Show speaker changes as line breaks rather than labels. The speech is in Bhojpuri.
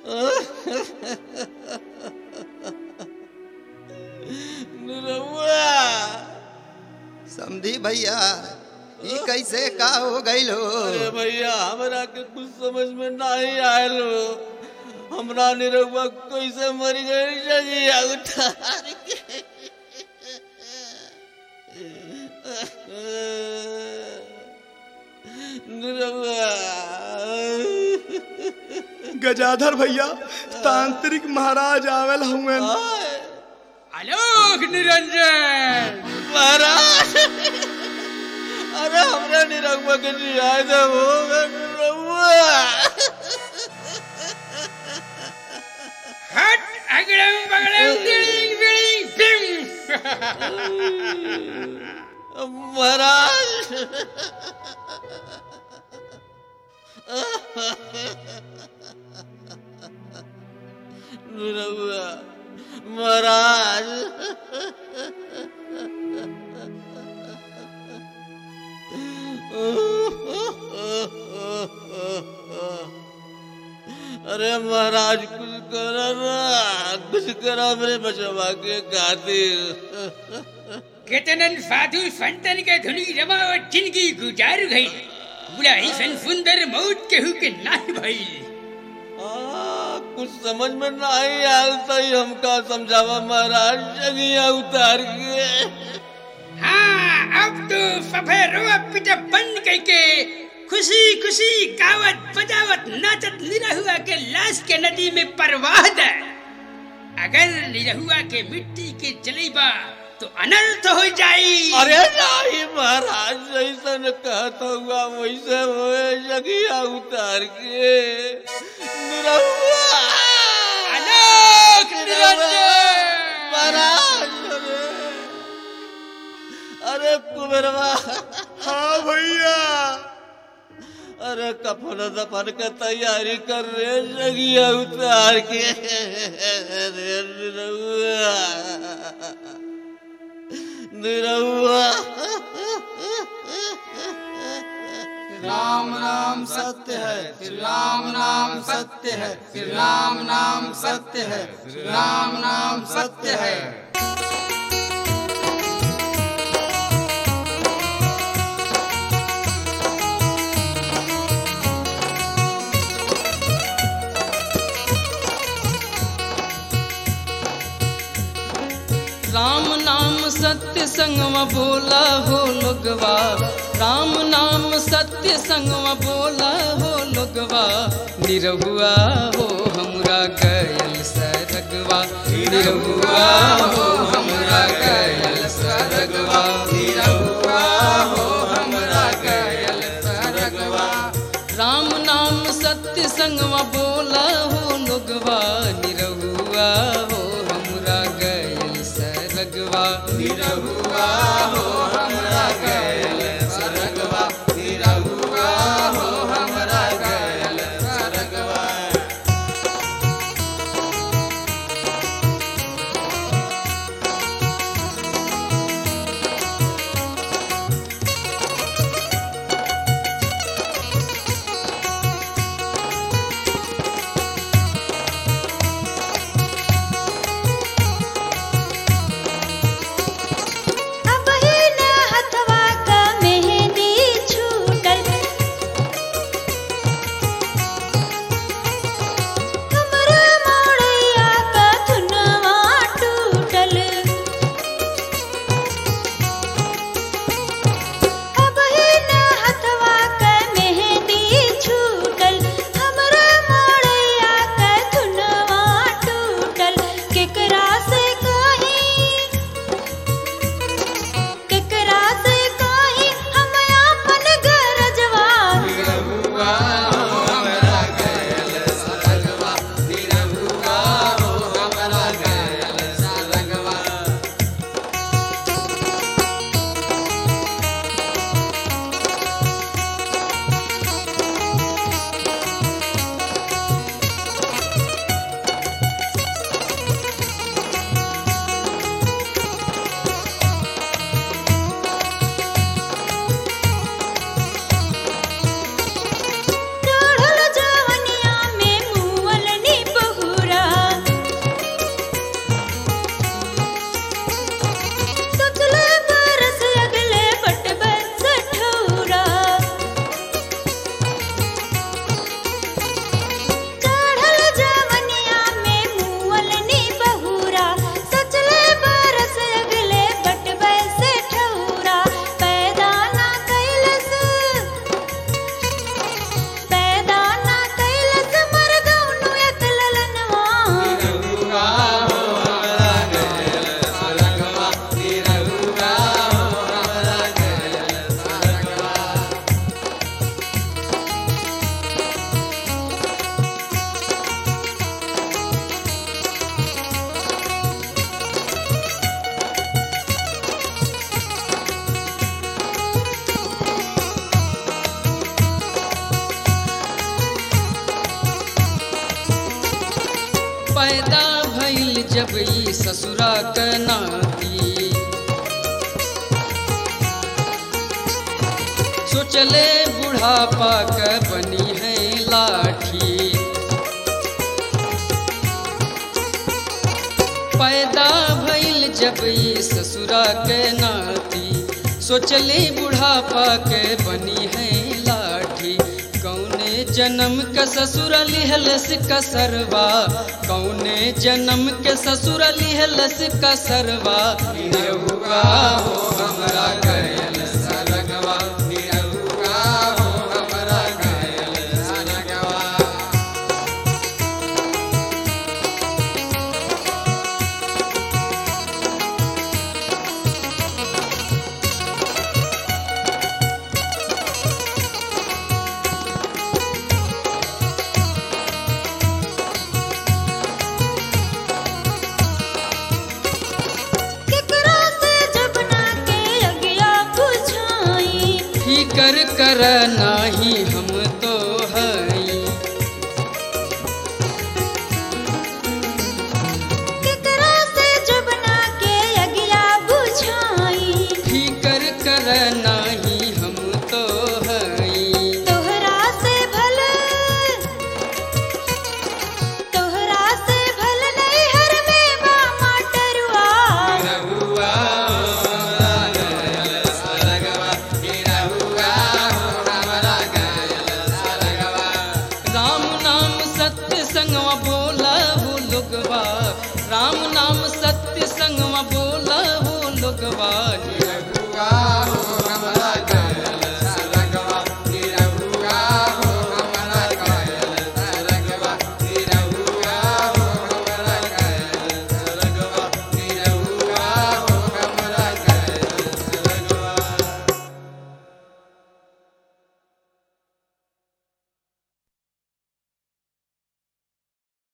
निरहुआ
समझी भैया ई कैसे का हो गईल हो
अरे भैया हमरा के कुछ समझ में नहीं आयल हो हमरा निरहुआ कैसे मर गई जगिया उतार के निरहुआ
गजाधर भैया तांत्रिक महाराज आवेल हुए
आलोक निरंजन
महाराज अरे हमरा निरहुआ के जिया दे हो निरहुआ
हट अगड़म बगड़म बिड़िंग बिड़िंग बिम
महाराज निरहुआ महाराज अरे महाराज कुछ करो ना कुछ करो मेरे बचवा के खातिर
केतनन साधु संतन के धुनी रमावट जिंदगी गुजार गई बुढ़ाई सन सुंदर मौत केहू के नाही भई
आ, कुछ समझ में नहीं आयल तो ही हमका समझावा महाराज जगिया उतार के
हाँ अब तो सभे रोआ पिटा बंद करके खुशी खुशी गावत बजावत नाचत निरहुआ के लाश के नदी में परवाह दे अगर निरहुआ के मिट्टी के जलेबा तो अनर्थ हो जाई
अरे नहीं महाराज जैसा न कहता हुआ वैसे हुए जगिया उतार के निरहुआ
आलोक निरंजन!
महाराज अरे अरे कुबेरवा
हाँ भैया
अरे कफन दफन के तैयारी कर रे जगिया उतार के अरे निरहुआ निरहुआ
राम नाम सत्य है श्री राम नाम सत्य है श्री राम नाम सत्य है श्री राम नाम सत्य है
राम नाम सत्य संगम बोला हो लोगवा राम नाम सत्य संगम बोला हो लोगवा निरहुआ हो हमरा गयल सरगवा निरहुआ हो हमरा गयल सरगवा निरहुआ हो हमरा गयल सरगवा राम नाम सत्य संगवा बोला हो लोगवा निरहुआ हो हमरा गयल सरगवा निरहुआ हो हमरा गयल सरगवा निरहुआ हो हमरा गयल सरगवा पैदा भइल जब ई ससुरा क नाती सोचले बुढ़ापा क बनी है लाठी पैदा भइल जब ई ससुरा के नाती सोचले बुढ़ापा के बनी है लाठी कौने जन्म के ससुर लिहलस कसरवा कौने जन्म के ससुर लिहलस कसरवा निरहुआ हो हमरा गयल सरगवा निरहुआ हो हमरा गयल सरगवा
केकरा से जब ना के अगिया बुझाई
फिकर कर नाही हम